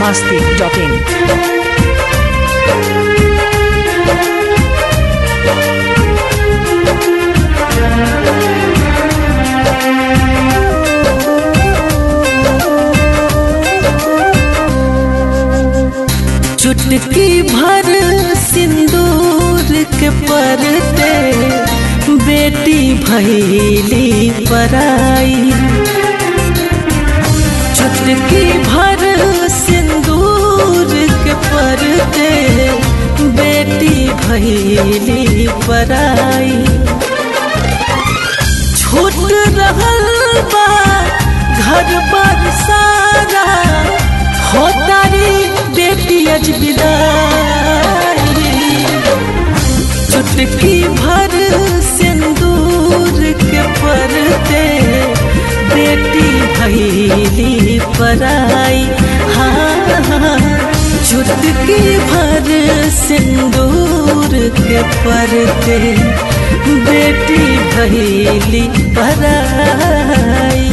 masti.in. चुटकी भर सिंदूर के परते बेटी भैली पराई चुटकी भर सिंदूर के परते बेटी भैली पराई छूट रहल बा घर पर सारा होतारी बेटी अज विदाई चुटकी भर सिंदूर के परते बेटी भैली पराई हाँ हाँ चुटकी भर सिंदूर के परते बेटी भैली पराई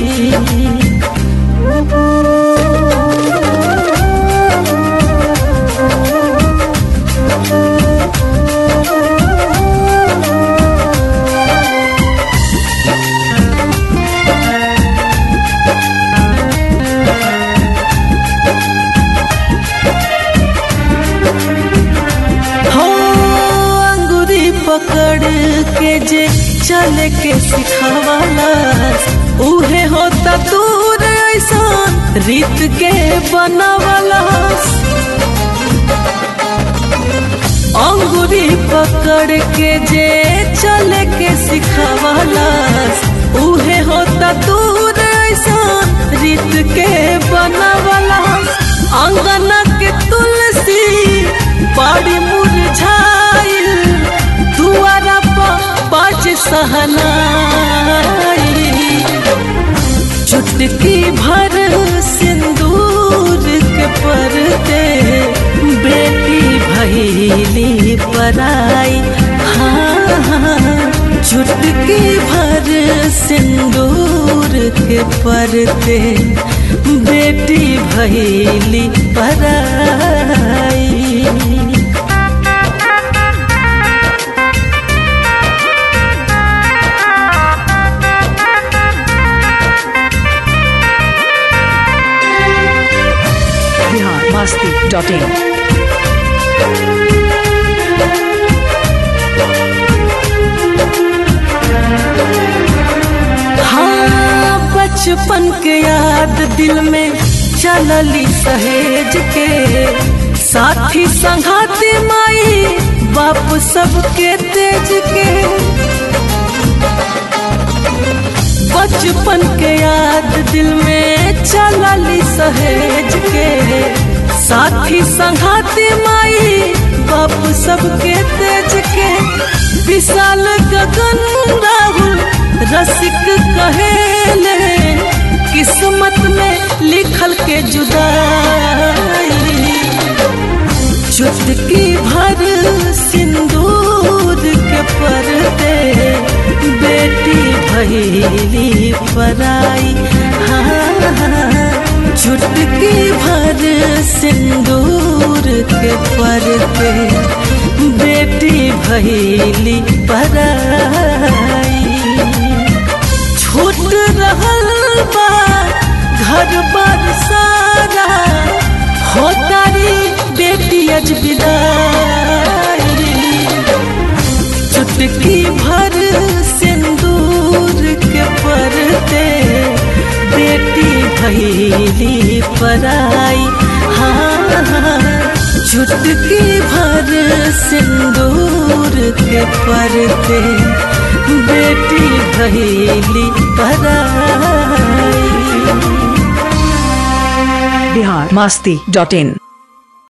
हो अंगुरी पकड़ के जे चल के सिखावाला उहे होता दूर ऐसा रीत के बनावाला अंगुरी पकड़ के जे चल के सिखावाला उहे होता दूर ऐसा रीत के बनावाला अंगना के तुलसी बड़ी मुरझाइल दुआरा पर बाज सहनाई चुटकी भर सिंदूर के परते बेटी भैली पराई हाँ हाँ चुटकी भर सिंदूर के परते बेटी भैली पराई Bihar masti.in. हाँ बचपन के याद दिल में चलली सहेज के साथी संघाती माई बाप सबके तेज के बचपन के याद दिल में चलली सहेज के साथी संघाती माई बाप सबके तेज के विशाल गगन राहुल रसिक कहेले किस्मत में लिखल के जुदाई चुटकी भर सिंदूर के परते बेटी भैली पराई हाँ हाँ चुटकी भर सिंदूर के परते बेटी भैली पराई छूट रहल बा घर पर सारा होतारी बेटी अज विदाई चुटकी भर सिंदूर के परते बेटी भैली पराई हाँ हाँ चुटकी भर सिंदूर के परते बेटी भैली पराई Bihar masti.in.